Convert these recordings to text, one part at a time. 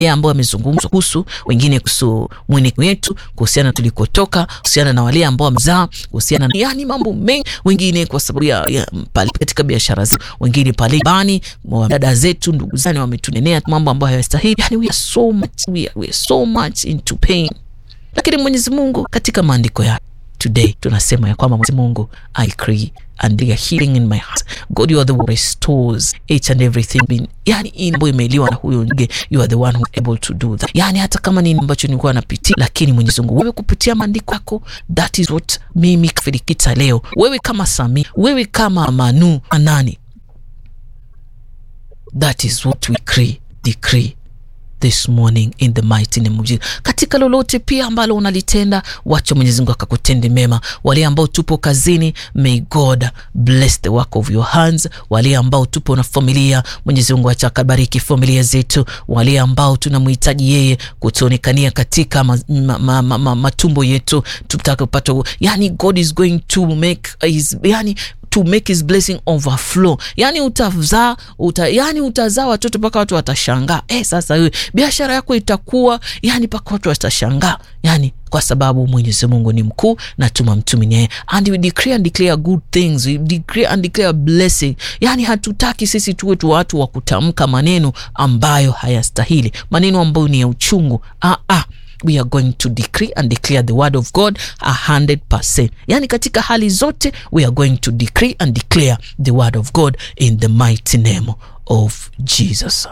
yeye ambao amezungumzwa kuhusu wengine, kuhusu mweneko wetu, kuhusiana na tulikotoka, kuhusiana na wale ambao wamezaa, kuhusiana na yani mambo mengi, wengine kwa sababu ya, ya pale katika biashara zetu, wengine pale bani, dada zetu, ndugu zani wametunenea mambo ambayo hayastahili. Yani we are so much, we are, we are so much into pain, lakini Mwenyezi Mungu katika maandiko yake today tunasema ya kwamba Mwenyezi Mungu I decree and they are healing in my heart. God, you are the one who restores each and everything been, yani inbo imeliwa na huyo nge, you are the one who is able to do that. Yani hata kama ni ambacho nilikuwa napitia, lakini Mwenyezi Mungu wewe kupitia maandiko yako, that is what mimi Filikita leo, wewe kama Sami, wewe kama Manu Anani, that is what we decree, decree this morning in the mighty name of Jesus. Katika lolote pia ambalo unalitenda, wacha Mwenyezi Mungu akakutende mema. Wale ambao tupo kazini, may God bless the work of your hands. Wale ambao tupo na familia, Mwenyezi Mungu acha akabariki familia zetu. Wale ambao tunamhitaji yeye kutuonekania katika ma, ma, ma, ma, ma, matumbo yetu, tutaka kupata, yani God is going to make his, yani to make his blessing overflow. Yani utazaa uta, yani utazaa watoto mpaka watu watashangaa. Eh, sasa wewe biashara yako itakuwa yani mpaka watu watashangaa, yani kwa sababu Mwenyezi Mungu ni mkuu na tumamtumini yeye, and we decree and declare good things, we decree and declare blessing. Yani hatutaki sisi tuwe tu watu wa kutamka maneno ambayo hayastahili, maneno ambayo ni ya uchungu. ah, ah. We are going to decree and declare the word of God a hundred percent. Yani katika hali zote we are going to decree and declare the word of God in the mighty name of Jesus.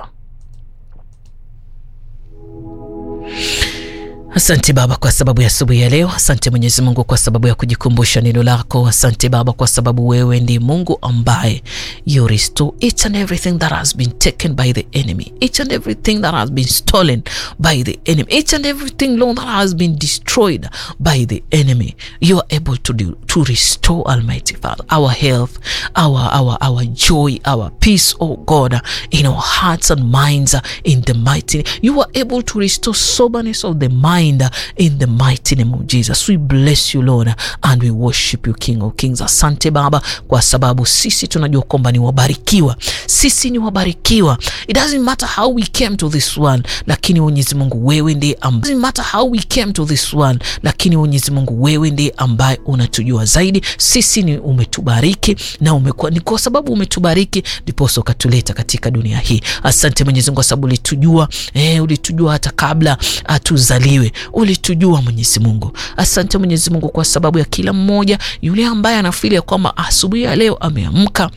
Asante Baba kwa sababu ya asubuhi ya leo. Asante Mwenyezi Mungu kwa sababu ya kujikumbusha neno lako. Asante Baba kwa sababu wewe ndi Mungu ambaye you restore each and everything that has been taken by the enemy, each and everything that has been stolen by the enemy, each and everything Lord that has been destroyed by the enemy. You are able to do, to restore Almighty Father our health, our our our joy, our peace, oh God, in our hearts and minds, in the mighty. You are able to restore soberness of the mind in the mighty name of Jesus. We bless you Lord and we worship you King of Kings. Asante Baba kwa sababu sisi tunajua kwamba ni wabarikiwa, sisi ni wabarikiwa. It doesn't matter how we came to this world, lakini Mwenyezi Mungu wewe ndiye ambaye, doesn't matter how we came to this world, lakini Mwenyezi Mungu wewe ndiye ambaye unatujua zaidi. Sisi ni umetubariki na umekuwa ni kwa sababu umetubariki ndiposa ukatuleta katika dunia hii. Asante Mwenyezi Mungu kwa sababu ulitujua, eh, ulitujua hata kabla hatuzaliwe ulitujua Mwenyezi Mungu. Asante Mwenyezi Mungu kwa sababu ya kila mmoja yule ambaye anafili ya kwamba asubuhi ya leo ameamka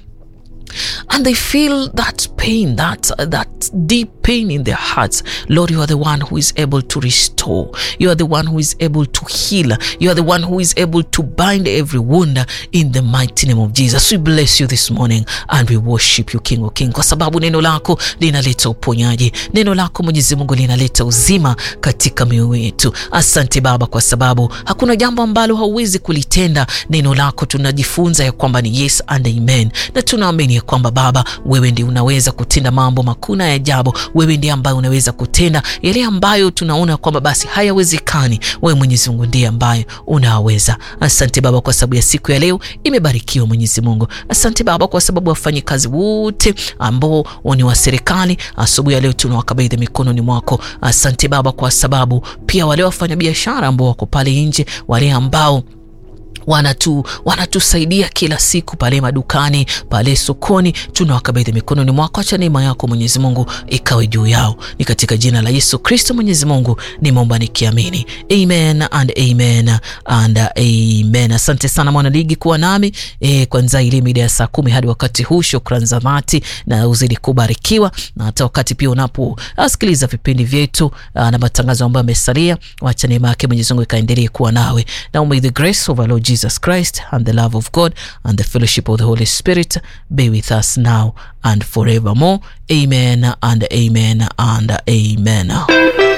and they feel that pain that that deep pain in their hearts lord you are the one who is able to restore you are the one who is able to heal you are the one who is able to bind every wound in the mighty name of jesus we bless you this morning and we worship you king of king kwa sababu neno lako linaleta uponyaji neno lako mwenyezi mungu linaleta uzima katika mioyo yetu asante baba kwa sababu hakuna jambo ambalo hauwezi kulitenda neno lako tunajifunza ya kwamba ni yes and amen na tunaamini ya kwamba Baba, wewe ndiye unaweza kutenda mambo makuu na ya ajabu. Wewe ndiye ambaye unaweza kutenda yale ambayo tunaona kwamba basi hayawezekani. Wewe Mwenyezi Mungu ndiye ambaye unaweza. Asante Baba kwa sababu ya siku ya leo imebarikiwa, Mwenyezi Mungu. Asante Baba kwa sababu wafanyikazi wote ambao ni wa serikali, asubuhi ya leo tunawakabidhi mikononi mwako. Asante Baba kwa sababu pia wale wafanyabiashara ambao wako pale nje, wale ambao wanatu wanatusaidia kila siku pale madukani pale sokoni, tunawakabidhi mikononi mwako. Acha neema yako Mwenyezi Mungu ikawe juu yao, ni katika jina la Yesu Kristo Mwenyezi Mungu nimeomba nikiamini, amen and amen and amen. Asante sana mwanaligi kuwa nami e, kwanza ile mida ya saa kumi hadi wakati huu. Shukrani za dhati na uzidi kubarikiwa, na hata wakati pia unaposikiliza vipindi vyetu na matangazo ambayo amesalia, wacha neema yake Mwenyezi Mungu ikaendelee kuwa nawe. Now may the grace of our Lord Jesus Christ and the love of God and the fellowship of the Holy Spirit be with us now and forevermore. Amen and amen and amen.